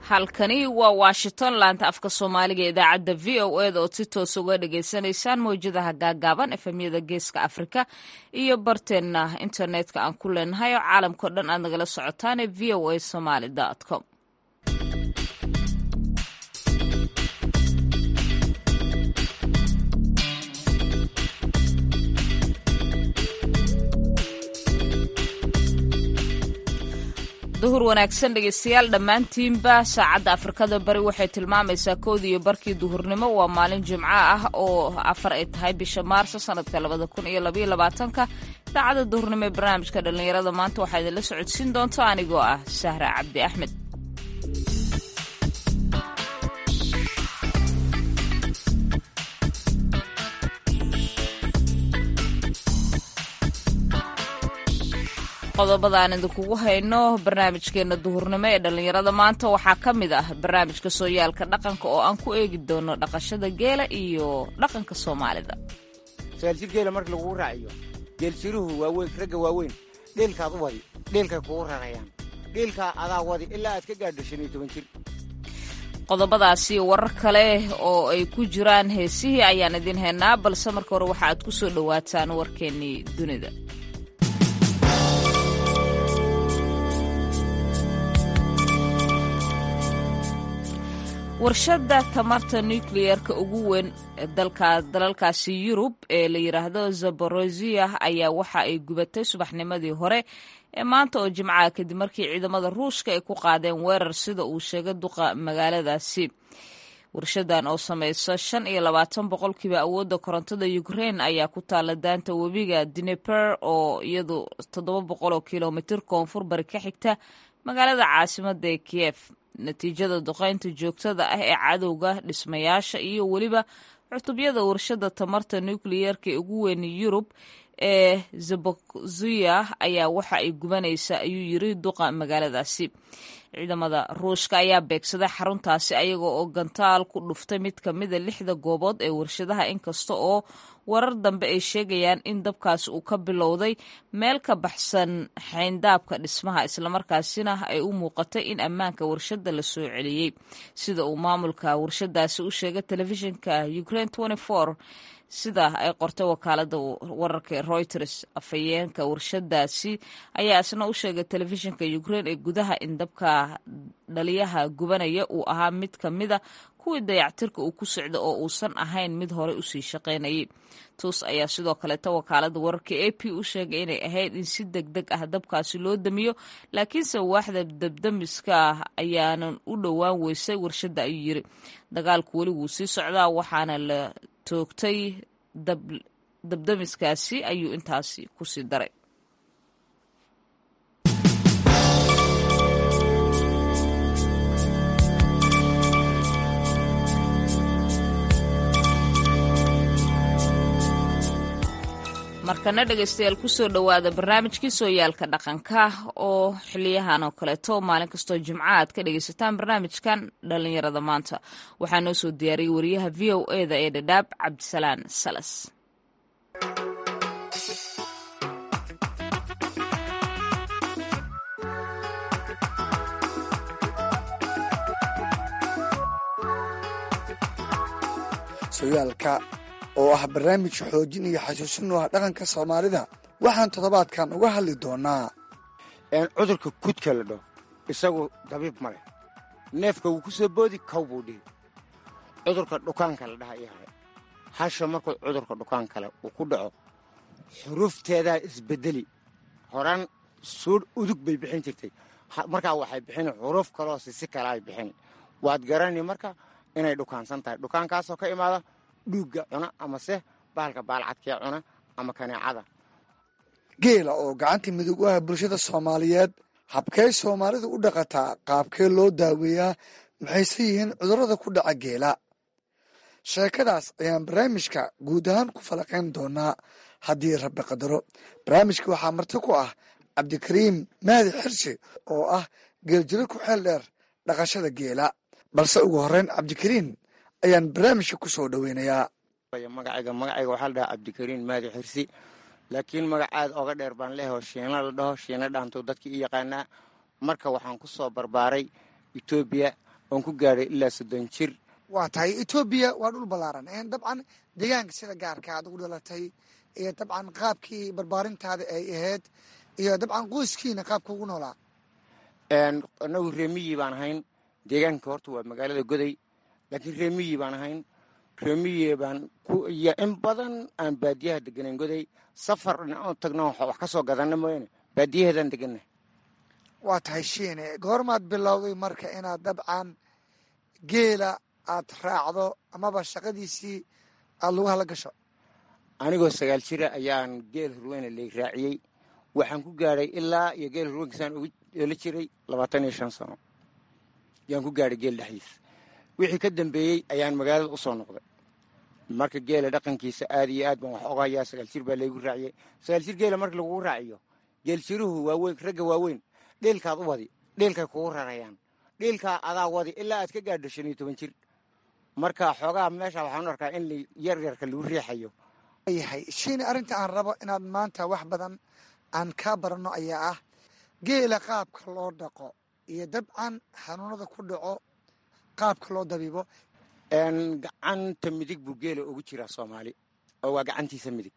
halkani waa washington laanta afka soomaaliga ee idaacadda v o eda ood si toos uga dhagaysanaysaan mawjadaha gaagaaban efemyada geeska afrika iyo barteenna internetka aan ku leenahay oo caalamkao dhan aad nagala socotaane v o a somaly com duhur wanaagsan dhegeystayaal dhammaantiinba saacadda afrikada bari waxay tilmaamaysaa koodii iyo barkii duhurnimo waa maalin jimco ah oo afar ay tahay bisha maarso sanadka labada kun iyo labaiyo labaatanka idaacadda duhurnimo ee barnaamijka dhallinyarada maanta waxaa idinla socodsiin doonta anigoo ah sahra cabdi axmed qodobada aan idinkugu hayno barnaamijkeena duhurnimo ee dhallinyarada maanta waxaa ka mid ah barnaamijka sooyaalka dhaqanka oo aan ku eegi doono dhaqashada geela iyo dhaqanka soomaalida saalsir geela marka lagugu raaciyo geelsiruhu waaweyn ragga waaweyn dheelkaad u wadi dheelkay kugu rarayaan dheelkaa adaa wadi ilaa aad ka gaadho shan iyo toban jir qodobadaasi warar kale oo ay ku jiraan heesihii ayaan idin haynaa balse marka hore waxa aad ku soo dhowaataan warkeennii dunida warshadda tamarta nukliyeerka ugu weyn dalalkaasi yurub ee la yidhaahdo zaborozia ayaa waxa ay gubatay subaxnimadii hore ee maanta oo jimcaha kadib markii ciidamada ruushka ay ku qaadeen weerar sida uu sheegay duqa magaaladaasi warshadan oo samaysa shan iyo labaatan boqolkiiba awoodda korontada ukrain ayaa ku taala daanta webiga dineper oo iyadu toddoba boqol oo kilomitir koonfur bari ka xigta magaalada caasimada ee kiyef natiijada duqaynta joogtada ah ee cadowga dhismayaasha iyo weliba cutubyada warshada tamarta nukliyeerka ee ugu weyn yurub ee zaboziya ayaa waxa ay gubanaysaa ayuu yiri duqa magaaladaasi ciidamada ruushka ayaa beegsaday xaruntaasi ayaga oo gantaal ku dhuftay mid ka mida lixda goobood ee warshadaha inkasta oo warar dambe ay sheegayaan in dabkaasi uu ka bilowday meel ka baxsan xayndaabka dhismaha islamarkaasina ay u muuqatay in ammaanka warshadda la soo celiyey sida uu maamulka warshadaasi u sheegay telefishinka ukraine sida ay qortay wakaalada wararka ee reuters afhayeenka warshadaasi ayaa isna u sheegay telefishinka ukraine ee gudaha in dabka dhaliyaha gubanaya uu ahaa mid ka mida kuwii dayactirka uu ku socda oo uusan ahayn mid horey usii shaqaynayay tuus ayaa sidoo kaleeta wakaalada wararka a p u sheegay inay ahayd in si deg deg ah dabkaasi loo damiyo laakiinse waaxda dabdamiska ah ayaanan u dhowaan weysay warshadda ayuu yiri dagaalku weli wuu sii socdaa waxaana la toogtay dabdamiskaasi ayuu intaasi kusii daray markana dhegaystayaal kusoo dhowaada barnaamijkii sooyaalka dhaqanka oo xiliyahan oo kaleeto maalin kastoo jimca aad ka dhegaysataan barnaamijkan dhallinyarada maanta waxaa noo soo diyaariyey wariyaha v o eda ee dhadhaab cabdisalaan salas sooyaalka oo ah barnaamij xoojin iyo xasuusin u ah dhaqanka soomaalida waxaan toddobaadkan uga hadli doonaa cudurka kudka la dhaho isagu dabiib ma leh neefka wuu ku soo boodi kow buu dhihi cudurka dhukaanka la dhaha iyo hale hasha markuu cudurka dhukaan kale uu ku dhaco xuruufteedaa isbedeli horaan suudh udug bay bixin jirtay markaa waxay bixin xuruuf kaloo sisi kale ay bixin waad garani marka inay dhukaansan tahay dhukaankaasoo ka imaada dhuugga cuna amase baalka baalcadkee cuna ama kaneecada geela oo gacanta midug u ah bulshada soomaaliyeed habkee soomaalidu u dhaqataa qaabkee loo daaweeyaa maxayse yihiin cudurrada ku dhaca geela sheekadaas ayaan barnaamijka guud ahaan ku falaqayn doonaa haddii rabbi qadaro barnaamijka waxaa marti ku ah cabdikariim mahdi xirsi oo ah geeljiro ku xeel dheer dhaqashada geela balse ugu horreyn cabdikariim ayaan barnaamijka ku soo dhoweynayaa magacayga magacayga waxaa la dhahaa cabdikariin maadi xirsi laakiin magacaad oga dheer baan leeho shiina la dhaho shiina dhaanto dadkii i yaqaanaa marka waxaan ku soo barbaaray etoobiya oon ku gaadhay ilaa soddon jir waa tahay etoobiya waa dhul ballaaran dabcan deegaanka sida gaarka aad ugu dhalatay iyo dabcan qaabkii barbaarintaada ay ahayd iyo dabcan qoyskiina qaabka ugu noolaa anagu reemiyi baan ahayn deegaanka horta waa magaalada goday laakiin reemiyi baan ahayn reemiyi baan iyo in badan aan baadiyaha deganayn goday safar dhinacoo tagno wax ka soo gadanna mooyaane baadiyaheedaan deganna waa tahay shiine goormaad bilowday marka inaad dabcan geela aad raacdo amaba shaqadiisii aada lagu hala gasho anigoo sagaal jira ayaan geel hurweyne lay raaciyey waxaan ku gaadhay ilaa iyo geel hurweynkaisaan oola jiray labaatan iyo shan sano ayaan ku gaadhay geel dhexdiisa wixii ka dambeeyey ayaan magaalada u soo noqday marka geela dhaqankiisa aad iyo aad baan wax oga hayaa sagaal jir baa laygu raaciyey sagaal jir geela marka lagugu raaciyo geel jiruhu waaweyn ragga waaweyn dheelkaad u wadi dheelkay kugu rarayaan dheelkaa adaa wadi ilaa aad ka gaadho shan iyo toban jir marka xoogaa meesha waxaan u arkaa in yaryarka lagu riixayo yahay shiine arrinta aan rabo inaad maanta wax badan aan kaa baranno ayaa ah geela qaabka loo dhaqo iyo dabcan xanuunada ku dhaco qaabka loo dabiibo gacanta midig buu geela ugu jiraa soomaali oo waa gacantiisa midig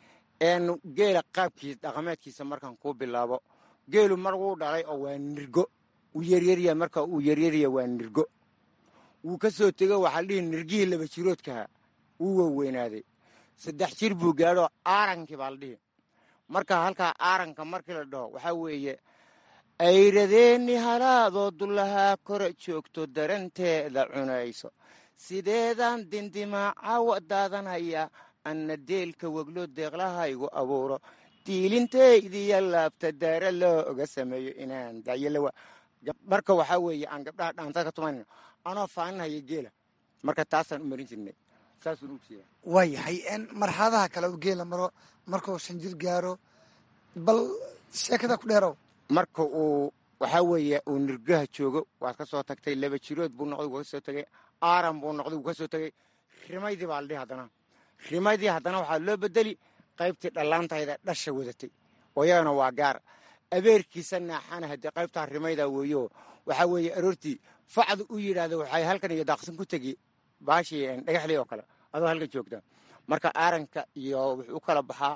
geela qaabkiisa dhaqameedkiisa markaan kuu bilaabo geelu mar wuu dhalay oo waa nirgo wuu yaryarya marka uu yaryarya waa nirgo wuu ka soo tego waxaa dhihi nirgihii laba jiroodkaha wuu waweynaaday saddex jir buu gaadho aarankii baa la dhihi marka halkaa aaranka markii la dhaho waxaa weeye ayradeenni halaadoo dullahaa kora joogto daranteeda cunayso sideedaan dindimaacawa daadanaya anna deelka weglo deeqlahaygu abuuro diilintaydiyo laabta daara loo oga sameeyo inaan dayalawa marka waxaa weeye aan gabdhaha dhaantada ka tumanayno anoo faaninhaya geela marka taasaan u marin jirnay saasuun ujeeda waa yahay marxaladaha kale u geela maro markuu shan jir gaaro bal sheekada ku dheerow marka uu waxaa weeye uu nirgaha joogo waad ka soo tagtay laba jirood buu noqday wuu ka soo tegay aaran buu noqday wuu ka soo tegay rimaydii baa la dhihi haddana rimaydii haddana waxaa loo bedeli qaybtii dhallaantayda dhasha wadatay oo iyagana waa gaar abeerkiisa naaxana haddii qaybtaa rimayda weeyo waxaa weeye aroortii facdu u yidhaahda waxay halkan iyo daaqsin ku tegi baashii dhagaxley oo kale adoo halkan joogta marka aaranka iyo wuxuu u kala baxaa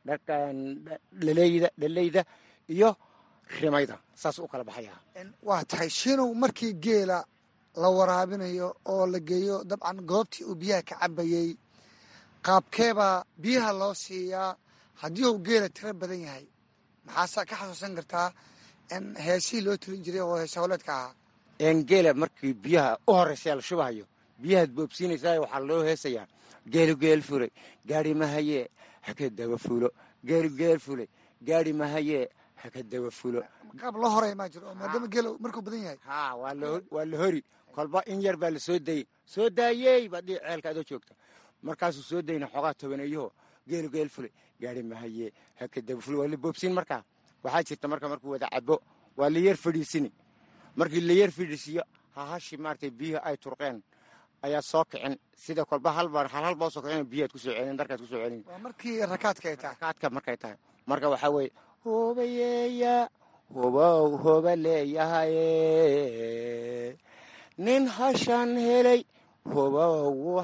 dhaleyda dhaleyda iyo rimayda saas u kala baxaya waa tahay shiinow markii geela la waraabinayo oo la geeyo dabcan goobtii uu biyaha ka cabayey qaabkeebaa biyaha loo siiyaa haddii uu geela tiro badan yahay maxaase ka xasuusan kartaa heesihii loo telin jiray oo hees howleedka ahaa geela markii biyaha u horeysa la shubahayo biyahaad boobsiinaysaa waxaa loo heesayaa geelu geel fulay gaari mahayee haka daba fulo geelu geel fulay gaari mahayee haka daba fulo qaab loo horay maa jiro oo maadaama geela markuu badan yahay ha waa la hori kolba in yar baa la soo dayey soo daayey baad dhihi ceelka adoo joogta markaasuu soo dayna xoogaa tobaneeyaho geelu geel fulay gaari mahayee haka daba fulo waa la boobsiin markaa waxaa jirta marka markuu wada cabo waa la yar fadhiisini markii la yar fadhiisiyo hahashi maaragtay biyuhu ay turqeen ayaa soo kicin sida kolba halba halhal baa soo kicin biyaad kusoo celin darkaad kusoo celin waa markii rakaadka ay tahay rakaadka markay tahay marka waxaa weeye hubayeeya hubow hoba leeyahaye nin hashan helay hubow wuu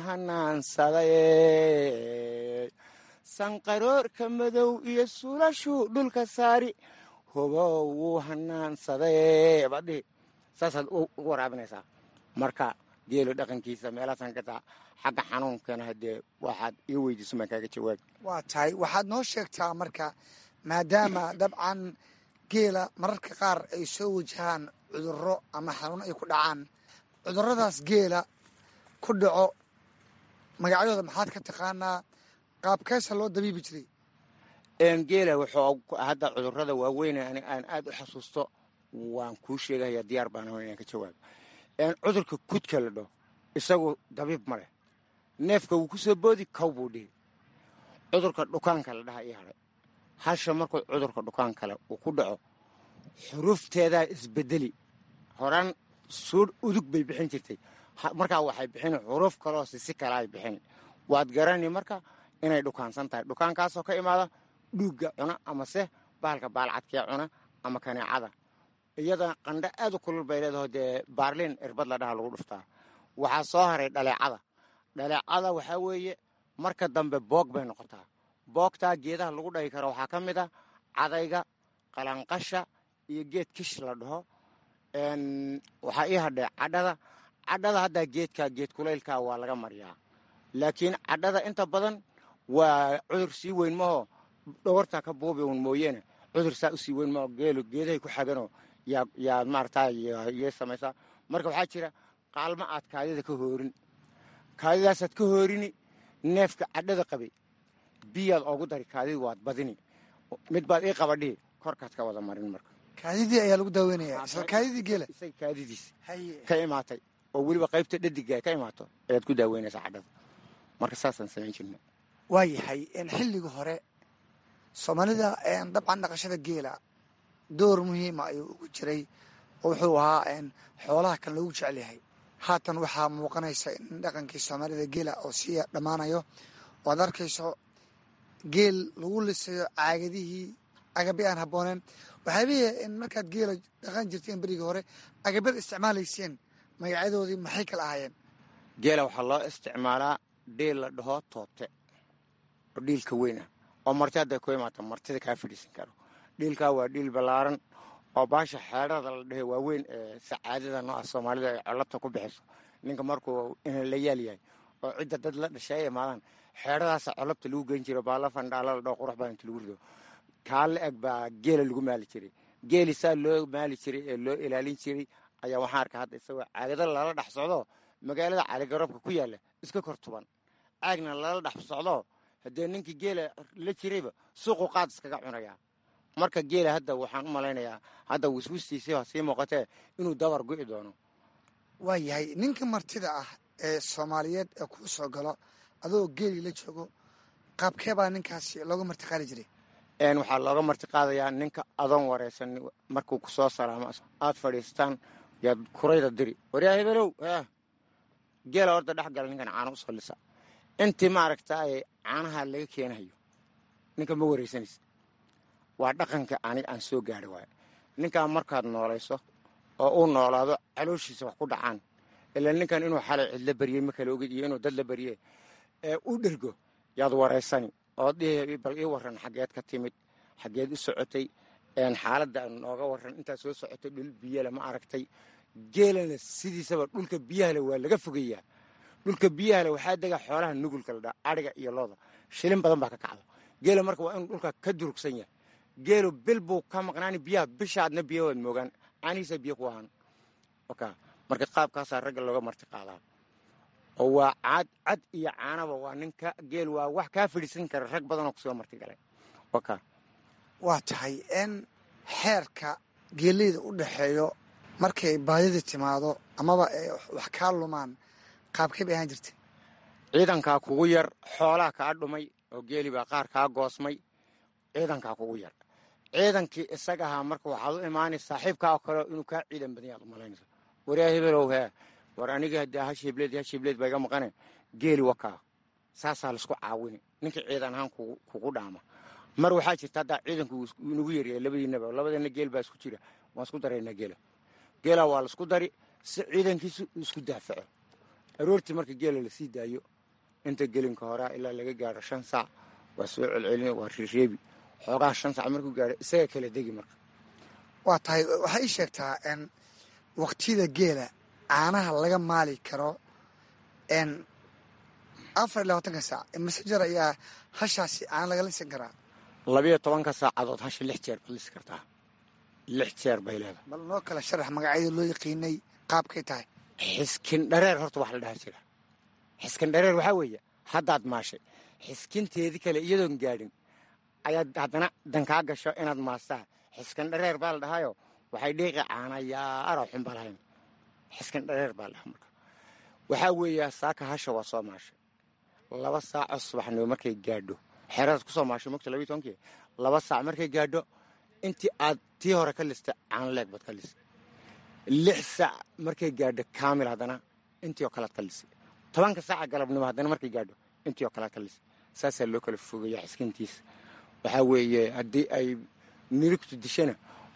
hanaansaday sanqaroorka madow iyo sulashuu dhulka saari hubow wuu hanaansaday baadhihi saasaad u waraabinaysaa marka geelo dhaqankiisa meelaasaan ka taa xagga xanuunkana haddee waxaad ii weydiiso maan kaaga jawaabi waa tahay waxaad noo sheegtaa marka maadaama dabcan geela mararka qaar ay soo wajahaan cudurro ama xanuuno ay ku dhacaan cudurradaas geela ku dhaco magacyadooda maxaad ka taqaanaa qaabkeesa loo dabiibi jiray geela wuxuu hadda cudurrada waaweyne ani aan aad u xasuusto waan kuu sheegaya diyaar baan aho inaan ka jawaabo cudurka kudka la dhaho isagu dabiib ma leh neefka wuu ku soo boodi kow buu dhihi cudurka dhukaanka la dhaha ii hadhay hasha markuu cudurka dhukaan kale uu ku dhaco xurufteedaa isbedeli horaan suudh udug bay bixin jirtay markaa waxay bixini xuruf kaloo sisi kale ay bixini waad garani marka inay dhukaansan tahay dhukaankaasoo ka imaada dhuugga cuna amase bahalka baalcadkee cuna ama kaneecada iyada qandho aad u kulul bay leedaho dee baarliin irbad la dhaha lagu dhuftaa waxaa soo haray dhaleecada dhaleecada waxaa weeye marka dambe boog bay noqotaa boogtaa geedaha lagu dhahi karo waxaa ka mid a cadayga qalanqasha iyo geed kish la dhaho waxaa ii hadhee cadhada cadhada haddaa geedka geed kulaylka waa laga mariyaa laakiin cadhada inta badan waa cudur sii weyn maho dhawartaa ka buubi un mooyeene cudur saa u sii weyn maho geelo geedahay ku xaganoo yaa yaa maarata yay samaysaa marka waxaa jira qaalmo aad kaadida ka hoorin kaadidaasaad ka hoorini neefka cadhada qabay biyaad oogu dari kaadidi waad badini mid baad ii qabadhihi korkaad ka wada marin marka kaadidii ayaa lagu daaweynaya isla kaadidii geela isay kaadidiis haye ka imaatay oo weliba qaybta dhadiga ka imaato ayaad ku daaweynaysaa cadhada marka saasaan samayn jirna waa yahay xilliga hore soomaalida dabcan dhaqashada geela door muhiima ayuu ugu jiray oo wuxuu ahaa xoolaha kan loogu jecel yahay haatan waxaa muuqanaysa in dhaqankii soomaalida geela oo sii dhammaanayo oo aad arkayso geel lagu lisayo caagadihii agabi aan habbooneen waxaabihii in markaad geela dhaqan jirteen berigii hore agabyada isticmaalayseen magacyadoodii maxay kala ahaayeen geela waxaa loo isticmaalaa dhiil la dhaho toobte oo dhiilka weyn ah oo marti hadday ku imaata martida kaa fadhiisan karo dhiilkaa waa dhiil ballaaran oo baasha xeedhada la dhahe waaweyn ee sacaadada nooca soomaalida ay collabta ku bixiso ninka markuu ina la yaal yahay oo cidda dad la dhashay ay imaadaan xeedhadaasa collabta lagu gen jiro baalla fandhaala la dhaho qurux baa inta lagu rido kaa la eg baa geela lagu maali jiray geeli saa loo maali jiray ee loo ilaalin jiray ayaa waxaan arkaa hadda isagoo caagada lala dhex socdo magaalada caligaroobka ku yaalla iska kor tuban caagna lala dhex socdo haddee ninkii geela la jirayba suuqu qaad iskaga cunayaa marka geela hadda waxaan u malaynayaa hadda wiswistiisii sii muuqatee inuu dabar gu'i doono waa yahay ninka martida ah ee soomaaliyeed ee kuu soo galo adoo geeli la joogo qaabkee baa ninkaasi looga martiqaali jiray waxaa looga marti qaadayaa ninka adoon wareysan markuu ku soo salaamo aad fadhiistaan yaad kurayda diri waryaa hebelow geela horta dhex gala ninkan caano usoo lisa intii maaragta ay caanaha laga keenayo ninka ma wareysanaysa waa dhaqanka aniga aan soo gaari waayo ninkaa markaad noolayso oo uu noolaado calooshiisa wax ku dhacaan ilaa ninkan inuu xalay cidla baryey ma kala ogid iyo inuu dad la barye ee u dhergo yaad wareysani oo dhihi bal ii waran xaggeed ka timid xaggeed u socotay xaaladda nooga waran intaad soo socotay dhul biyale ma aragtay geelana sidiisaba dhulka biyahale waa laga fogeeyaa dhulka biyahale waxaa dega xoolaha nugulka la dhaa adhiga iyo looda shilin badan baa ka kacdo geela marka waa inuu dhulka ka durugsan yahay geelu bil buu ka maqnaani biyaha bishaadna biya waad moogaan caanihiisa biyo ku ahaan oka marka qaabkaasaa ragga looga marti qaadaa oo waa cad cad iyo caanaba waa ninka geel waa wax kaa fadhiisan kara rag badanoo kusoo marti galay oka waa tahay in xeerka geeleyda u dhexeeyo markay baadida timaado amaba ay wax kaa lumaan qaabkay bay ahaan jirta ciidankaa kugu yar xoolaa kaa dhumay oo geeli baa qaar kaa goosmay ciidankaa kugu yar ciidankii isaga ahaa marka waxaad u imaanay saaxiibkaa oo kale inuu kaa ciidan badan yaad u malaynaysa waryaa hebelow hee war aniga haddii hashibleed hashibleed baa iga maqane geeli wakaa saasaa laisku caawini ninkii ciidan ahaan kugu dhaama mar waxaa jirta haddaa ciidanku nagu yaryahay labadiinaba labadeenna geel baa isku jira waan isku daraynaa geela geela waa laisku dari si ciidankiisu isku daafaco aroortii marka geela lasii daayo inta gelinka horaa ilaa laga gaaro shan saac waa soo celcelin waa reereebi xoogaa shan saac markuu gaaro isaga kala degi marka waa tahay waxaa ii sheegtaa n waqtiyada geela caanaha laga maali karo n afar iyo labaatanka saac masejer ayaa hashaasi caana laga lisan karaa labiyo tobanka saacadood hasha lix jeer baad lisi kartaa lix jeer bay leedahay bal noo kala sharax magacyada loo yaqiinay qaabkay tahay xiskin dhareer horta wax la dhaha jira xiskin dhareer waxaa weeye haddaad maashay xiskinteedii kale iyadoon gaadhin ayaad haddana dankaa gasho inaad maastaa xiskin dhareer baa la dhahayo waxay dhiiqi caanayaaro xunba lahayn xiskin dhareer baa la dhaha marka waxaa weeya saaka hasha waa soo maashay laba saacoo subaxnimo markay gaadho xeeradaad ku soo maashay mogta labiyi tobankii laba saac markay gaadho intii aad tii hore ka listay caanleeg baad ka lisay lix saac markay gaadho kaamil haddana intii oo kalead ka lisay tobanka saaca galabnimo haddana markay gaadho intii oo kalead ka lisay saasaa loo kala fogeeya xiskintiisa waxaa weeye haddii ay nirigtu dishana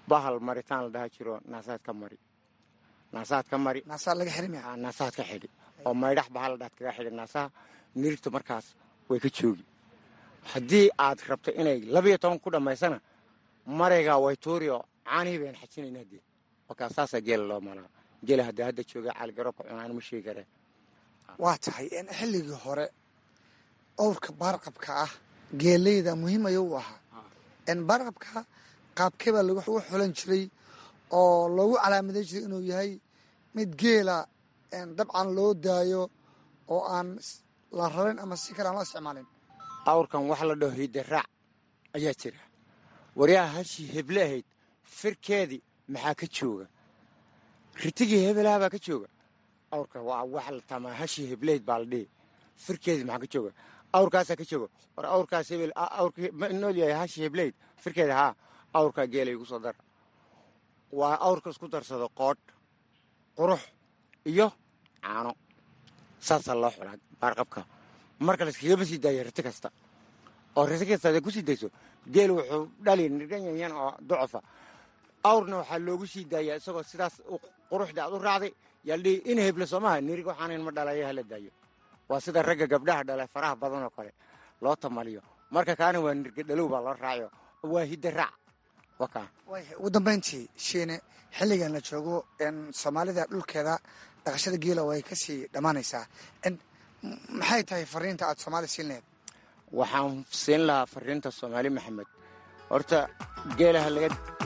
bahal maritaan la dhaha jiro naasaad ka mari naasaad ka mari naasaa laga xirimaya aa, naasaad ka xidhi oo maydhax bahal la dhaad kaga xidhi naasaha nirigta markaas way ka joogi haddii aad rabto inay labiyo toban ku dhammaysana maraygaa way tuuri oo caanihii bayaan xajinaynaa dee markaa saasaa geela loo malaa geela haddii hadda jooga caaligaroobka cunaan ma sheegi kareen waa tahay in xilligii hore owrka baarqabka ah geeleyda muhiim ayuu u ahaa in baarqabka qaabkee baa lagu xulan jiray oo loogu calaamaday jiray inuu yahay mid geela dabcan loo daayo oo aan la rarin ama si kale aan loo isticmaalin awrkan wax la dhaho hidaraac ayaa jira waryaha hashii heble ahayd firkeedii maxaa ka jooga ritigii hebelaha baa ka jooga awrka waa wax la tamaa hashii heblehayd baa la dhihi firkeedii maxaa ka jooga awrkaasaa ka jooga war awrkaas hebel awrka ma nool yahay hashii heblehayd firkeeda haa awrkaa geela igu soo dara waa awrka isku darsado qoodh qurux iyo caano saasaa loo xulaa baarqabka marka layskagama sii daayo riti kasta oo riti kasta aday ku sii dayso geel wuxuu dhali nirgan yanyan oo ducufa awrna waxaa loogu sii daayaa isagoo sidaas quruxda aad u raacday yaal dhihi in heble soomaha nirig waxaanan ma dhalayo hala daayo waa sida ragga gabdhaha dhala faraha badan oo kale loo tamaliyo marka kaana waa nirga dhalow baa loo raacayo waa hidda raac wakaa ugu dambayntii shiine xilligan la joogo soomaalida dhulkeeda dhaqashada geela way kasii dhammaanaysaa maxay tahay fariinta aad soomaali siin laheed waxaan siin lahaa fariinta soomaali maxamed horta geelaha laga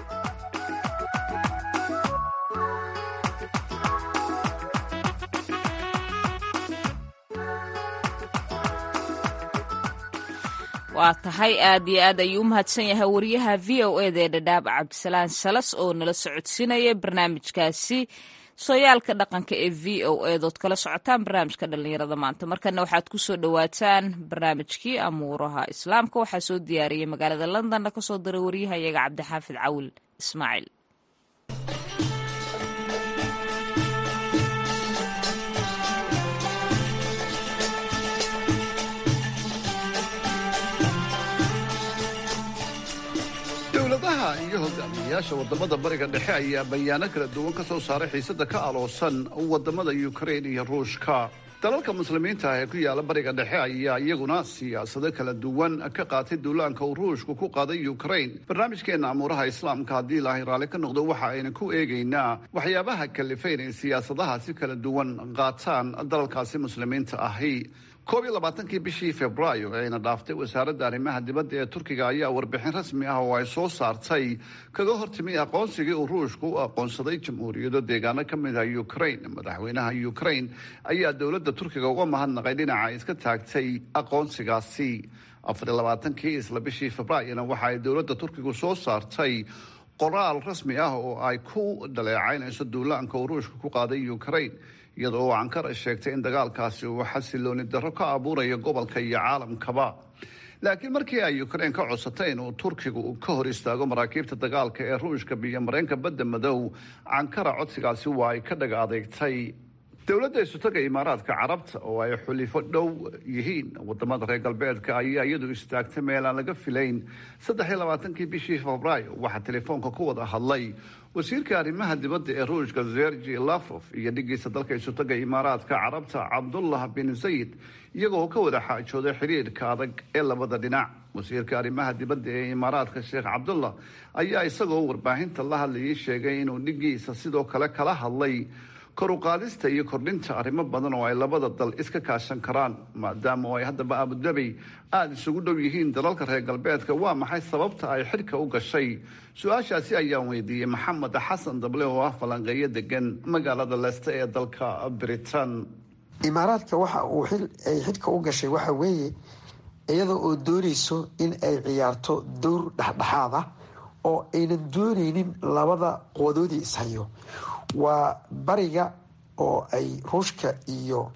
waa tahay aad iyo aad ayuu u mahadsan yahay wariyaha v o eda ee dhadhaab cabdisalaan salas oo nala socodsiinaya barnaamijkaasi sooyaalka dhaqanka ee v o edood kala socotaan barnaamijka dhallinyarada maanta markana waxaad ku soo dhowaataan barnaamijkii amuuraha islaamka waxaa soo diyaariyey magaalada londonna kasoo diray waryahayaga cabdixaafid cawil ismaaciil dowladaha iyo hogaamiyayaasha wadamada bariga dhexe ayaa bayaano kala duwan ka soo saaray xiisada ka aloosan wadamada ukrain iyo ruushka dalalka muslimiinta ah ee ku yaala bariga dhexe ayaa iyaguna siyaasado kala duwan ka qaatay duulaanka uu ruushku ku qaaday ukrain barnaamijkeena amuuraha islaamka haddii ilaahay raalli ka noqdo waxa ayna ku eegaynaa waxyaabaha kalifa inay siyaasadahaasi kala duwan qaataan dalalkaasi muslimiinta ahi koob iyo labaatankii bishii februaayo ee ayna dhaaftay wasaaradda arrimaha dibadda ee turkiga ayaa warbixin rasmi ah oo ay soo saartay kaga hortimi aqoonsigii uu ruushku u aqoonsaday jamhuuriyado deegaano ka mid ah ukrain madaxweynaha ukrain ayaa dowladda turkiga uga mahadnaqay dhinaca ay iska taagtay aqoonsigaasi afar iyo labaatankii isla bishii februaayona waxa ay dowladda turkigu soo saartay qoraal rasmi ah oo ay ku dhaleecaynayso duulaanka uu ruushka ku qaaday ukrain iyada oo ankara sheegtay in dagaalkaasi uu xasilooni darro ka abuurayo gobolka iyo caalamkaba laakiin markii ay ukrain ka codsatay inuu turkigu ka hor istaago maraakiibta dagaalka ee ruushka biyo mareenka badda madow ankara codsigaasi waa ay ka dhaga adeegtay dowladda isutaga imaaraadka carabta oo ay xulifo dhow yihiin wadamada reer galbeedka ayaa iyadu istaagtay meel aan laga filayn saddex iyo labaatankii bishii febraayo waxaa telefoonka ku wada hadlay wasiirka arrimaha dibadda ee ruushka sergi lafof iyo dhigiisa dalka isutaga imaaraadka carabta cabdullah bin zayid iyagoo ka wada xaajooday xiriirka adag ee labada dhinac wasiirka arrimaha dibadda ee imaaraadka sheekh cabdullah ayaa isagoo warbaahinta la hadlayay sheegay inuu dhigiisa sidoo kale kala hadlay koruqaadista iyo kordhinta arrimo badan oo ay labada dal iska kaashan karaan maadaama oo ay haddaba abudabi aada isugu dhow yihiin dalalka reer galbeedka waa maxay sababta ay xidhka u gashay su-aashaasi ayaan weydiiyey maxamed xasan dable oo ah falanqeeyo degan magaalada leeste ee dalka britain imaaraadka waxa uu ay xidhka u gashay waxa weeye iyada oo doonayso in ay ciyaarto dowr dhexdhexaad ah oo aynan dooneynin labada qoodoodii ishayo waa bariga oo ay ruushka iyo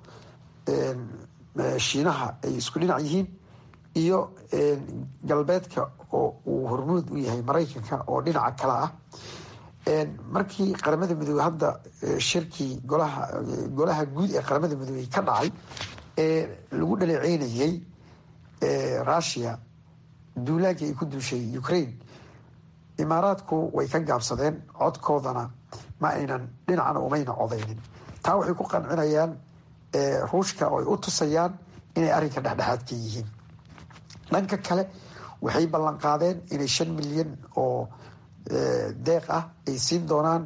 shiinaha ay isku dhinac yihiin iyo galbeedka oo uu hormuud u yahay maraykanka oo dhinaca kale ah markii qaramada midoobey hadda shirkii golaha golaha guud ee qaramada midoobey ka dhacay ee lagu dhaleeceynayay russia duulaankii ay ku duushay ukraine imaaraadku way ka gaabsadeen codkoodana ma aynan dhinacna umayna codaynin taa waxay ku qancinayaan ruushka oo ay u tusayaan inay arrinka dhexdhexaadka yihiin dhanka kale waxay ballan qaadeen inay shan milyan oo deeq ah ay siin doonaan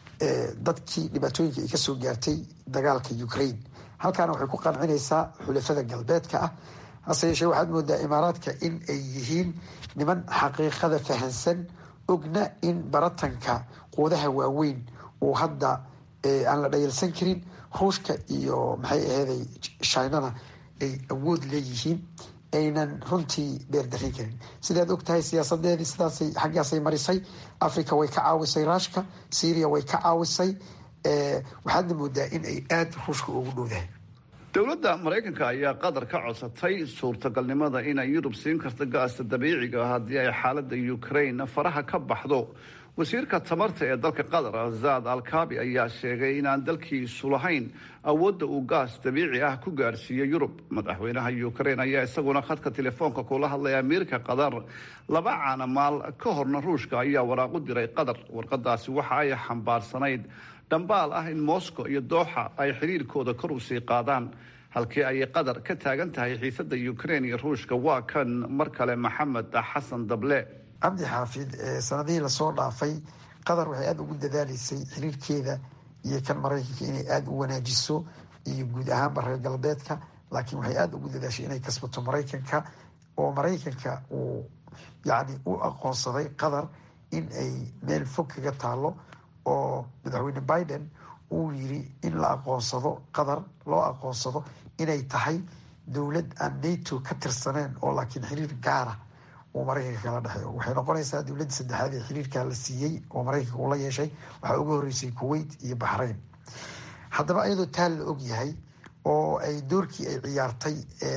dadkii dhibaatooyinka ay kasoo gaartay dagaalka ukraine halkaana waxay ku qancinaysaa xulafada galbeedka ah hase yeeshee waxaad moodaa imaaraadka in ay yihiin niman xaqiiqada fahansan ogna in baratanka quwadaha waaweyn uu hadda aan la dhayalsan karin ruushka iyo maxay aheeday shinana ay awood leeyihiin aynan runtii beerdarin karin sidaad og tahay siyaasadeedii sidaasay xaggaasay marisay africa way ka caawisay ruushka syria way ka caawisay waxaadna moodaa in ay aada ruushka ugu dhowdahay dowladda maraykanka ayaa qatar ka codsatay suurtagalnimada inay yurub siin karto gaasta dabiiciga haddii ay xaaladda ukraine faraha ka baxdo wasiirka tamarta ee dalka qatar zaad alkabi ayaa sheegay inaan dalkiisu lahayn awoodda uu gaas dabiici ah ku gaarsiiyo yurub madaxweynaha ukraine ayaa isaguna khadka telefoonka kula hadlay amiirka qatar laba caanamaal ka horna ruushka ayaa waraaq u diray qatar warqadaasi waxa ay xambaarsanayd dhambaal ah in moscow iyo dooxa ay xiriirkooda kor usii qaadaan halkii ay qatar ka taagan tahay xiisada ukraine iyo ruushka waa kan mar kale maxamed xasan dable cabdi xaafid sanadihii lasoo dhaafay qatar waxay aada ugu dadaaleysay xiriirkeeda iyo kan maraykanka inay aada u wanaajiso iyo guud ahaanba reer galbeedka laakiin waxay aada ugu dadaashay inay kasbato maraykanka oo maraykanka uu yacni u aqoonsaday qatar in ay meel fog kaga taalo oo madaxweyne biden uu yiri in la aqoonsado qatar loo aqoonsado inay tahay dowlad aan nato ka tirsaneen oo laakiin xiriir gaara uu maraykanka kala dhexeeyo waxay noqonaysaa dowladda saddexaad ee xiriirkaa la siiyey oo maraykanka uu la yeeshay waxaa uga horreysay kuwait iyo baxrayn haddaba iyadoo taa la og yahay oo ay doorkii ay ciyaartay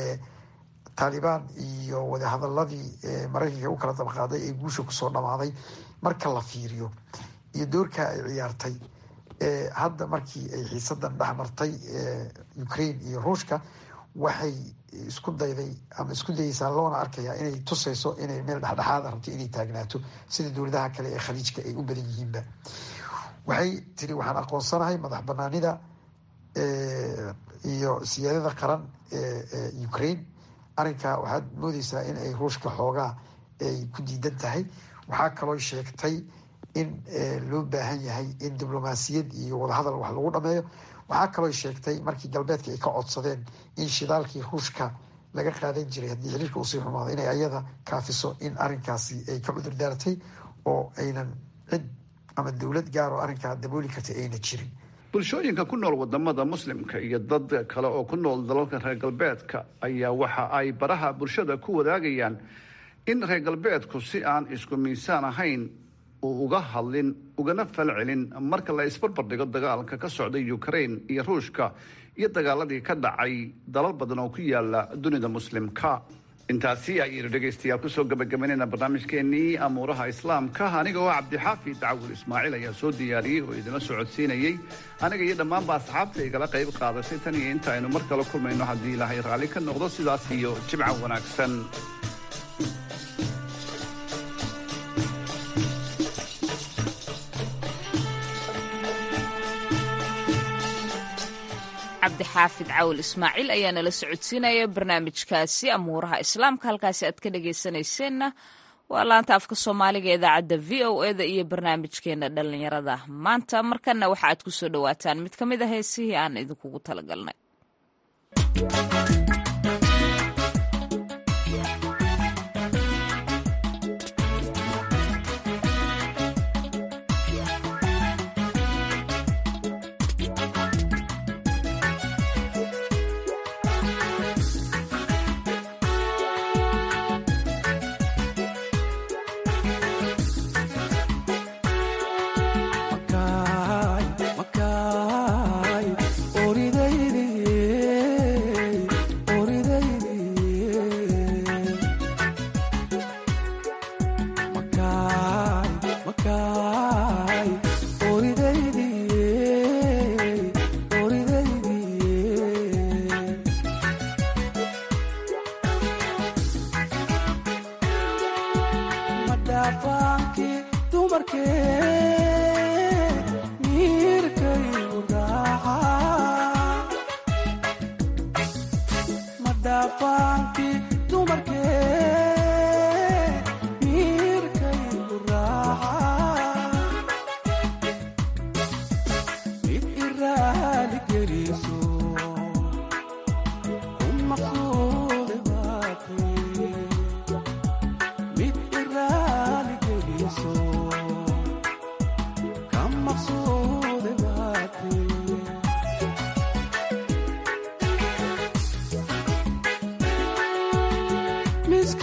taalibaan iyo wadahadaladii maraykanka u kala dabaqaaday ee guusha kusoo dhamaaday marka la fiiriyo iyo doorkaa ay ciyaartay hadda markii ay xiisadan dhexmartay ukraine iyo ruushka waxay isku dayday ama isku dayeysaa loona arkayaa inay tusayso inay meel dhexdhexaada rabto inay taagnaato sida dowladaha kale ee khaliijka ay u badan yihiinba waxay tiri waxaan aqoonsanahay madax banaanida iyo siyaadada qaran ee ukraine arrinkaa waxaad moodeysaa in ay ruushka xoogaa ay ku diidan tahay waxaa kaloo sheegtay in loo baahan yahay in diblomaasiyad iyo wadahadal wax lagu dhameeyo waxaa kaloo sheegtay markii galbeedka ay ka codsadeen in shidaalkii ruushka laga qaadan jiray haddii xiriirka usii xumaado inay ayada kaafiso in arinkaasi ay ka cudur daartay oo aynan cid ama dowlad gaar oo arrinkaa dabooli kartay ayna jirin bulshooyinka ku nool wadamada muslimka iyo dad kale oo ku nool dalalka reer galbeedka ayaa waxa ay baraha bulshada ku wadaagayaan in reer galbeedku si aan isku miisaan ahayn uu uga hadlin ugana falcelin marka la isbarbardhigo dagaalka ka socday ukraine iyo ruushka iyo dagaaladii ka dhacay dalal badan oo ku yaala dunida muslimka intaasi ayaynu dhegaystayaal kusoo gabagabaynayna barnaamijkeenii amuuraha islaamka aniga oo cabdixaafid dacwur ismaaciil ayaa soo diyaariyey oo idinla socodsiinayey aniga iyo dhammaanba asxaabta igala qayb qaadatay tan iyo inta aynu mar kale kulmayno haddii ilaahay raalli ka noqdo sidaas iyo jimca wanaagsan cabdixaafid cawil ismaaciil ayaa nala socodsiinaya barnaamijkaasi amuuraha islaamka halkaasi aad ka dhagaysanayseena waa laanta afka soomaaliga idaacadda v o eda iyo barnaamijkeena dhallinyarada maanta markana waxa aad kusoo dhawaataan mid ka mid a heesihii aan idinkugu talagalnay oridaydi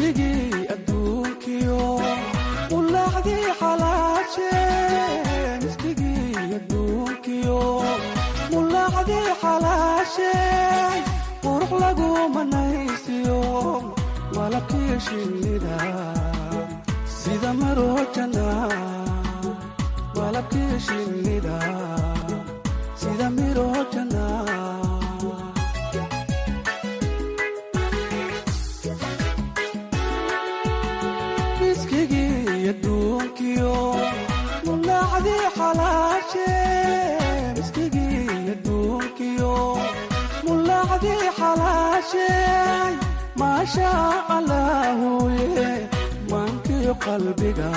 miskigii adduunkiyo ulaacdii xalaashe miskigii adduunkiyo mulaacdii xalaashe qurux lagu manaysiyo malabkii shinnida sida marojana malabkii shinnida sida mirojana miskigii adduunkiyo mulaacdii xalaashe miskigii adduunkiyo mulaacdii xalaashe maasha allaahuye maankiyo qalbiga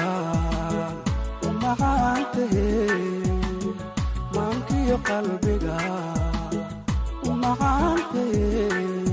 umacaantahe maankiyo qalbiga umacaantahe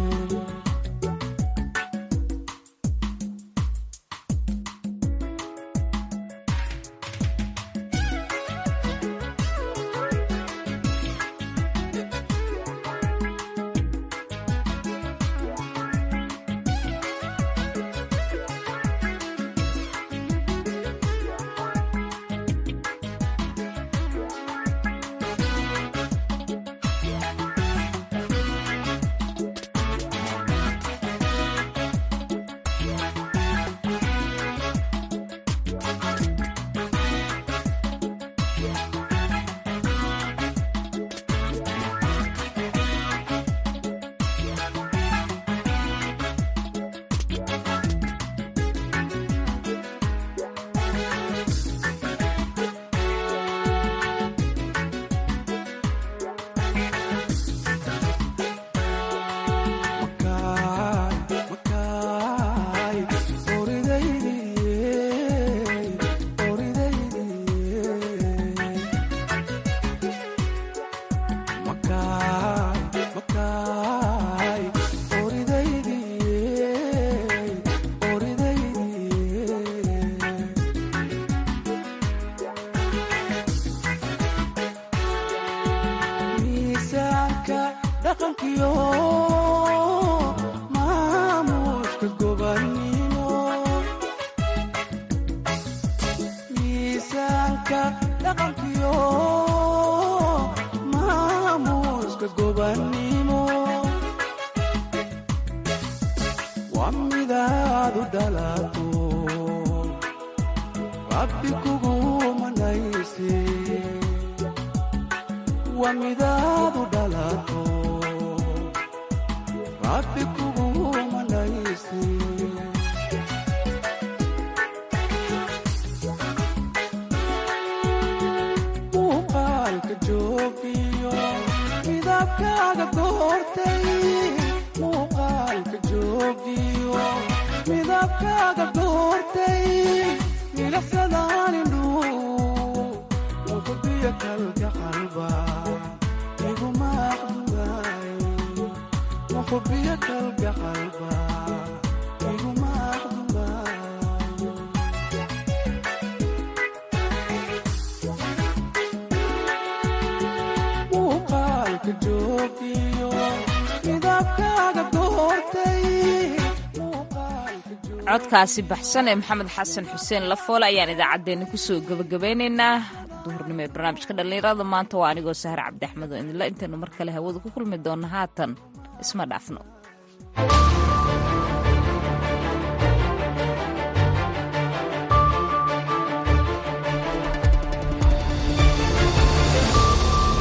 codkaasi baxsan ee maxamed xasan xuseen lafoole ayaan idaacaddeenna kusoo gebagabeynaynaa duhurnimo ee barnaamijka dhallinyarada maanta waa anigoo sahar cabdi axmed oo idinla intaynu mar kale hawada ku kulmi doonna haatan isma dhaafno